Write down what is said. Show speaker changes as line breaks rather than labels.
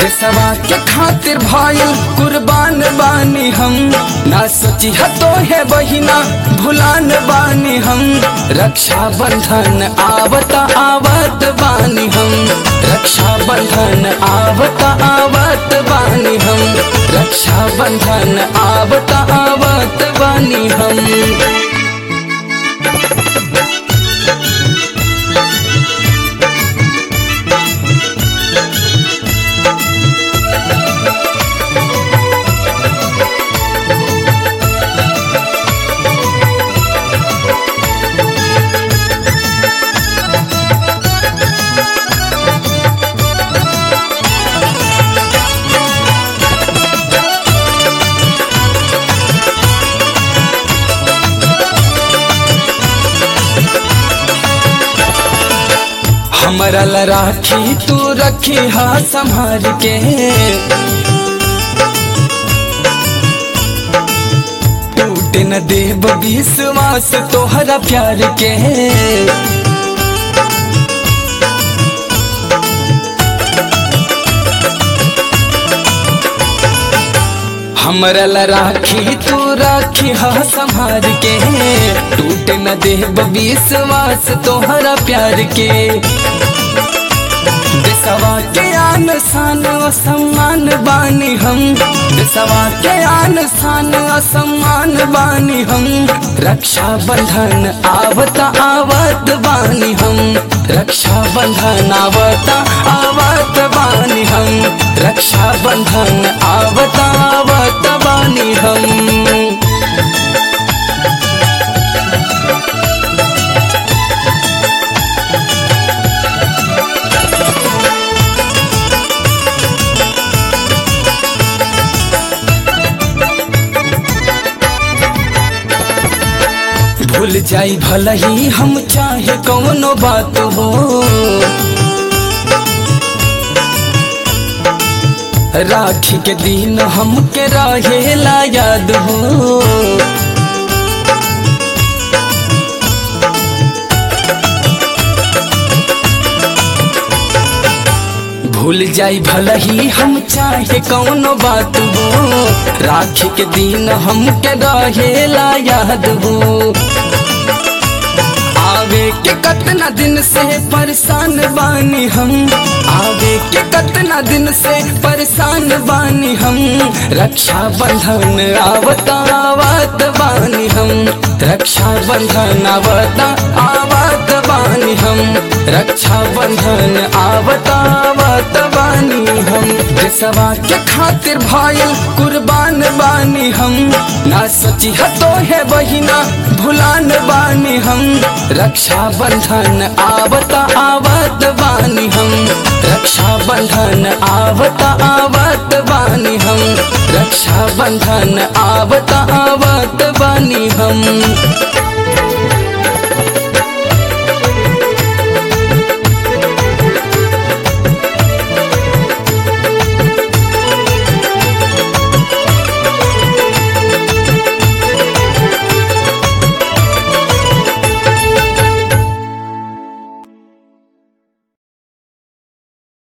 देशवा के खातिर भाई कुर्बान बानी हम ना सोची तो है बहिना भुलान बानी हम रक्षा बंधन आवता आवत बानी हम रक्षा बंधन आवता आवत बानी हम रक्षा बंधन आवता आवत बानी हम हमरा ला राखी तू रखी हा संभाल के टूटे न देव विश्वास तोहरा प्यार के हमरा ला राखी तू राखी हा संभाल के टूटे न देव विश्वास तोहरा प्यार के देशवा के आन शान असम्मान बानी हम देशवा के आन शान असम्मान बानी हम रक्षा बंधन आवता आवत बानी हम रक्षा बंधन आवता आवत बानी हम रक्षा बंधन आवता आवत बानी हम भूल जाई भल ही हम चाहे कौनो बात हो राखी के दिन हमके रहेला याद हो भूल जाई भल ही हम चाहे कौनो बात हो राखी के दिन हमके रहेला याद हो आवे के कतना दिन से परेशान बानी हम आवे के कतना दिन से परेशान बानी हम रक्षा बंधन आवता आवत बानी हम रक्षा बंधन आवता आवत बानी हम रक्षा बंधन आवता आवत बानी हम देशवा के खातिर भाई कुर्बान बानी हम ना सोची तो है बहिना भुलान बानी हम रक्षा बंधन आवता आवत बानी हम रक्षा बंधन आवता आवत बानी हम रक्षा बंधन आवता आवत बानी हम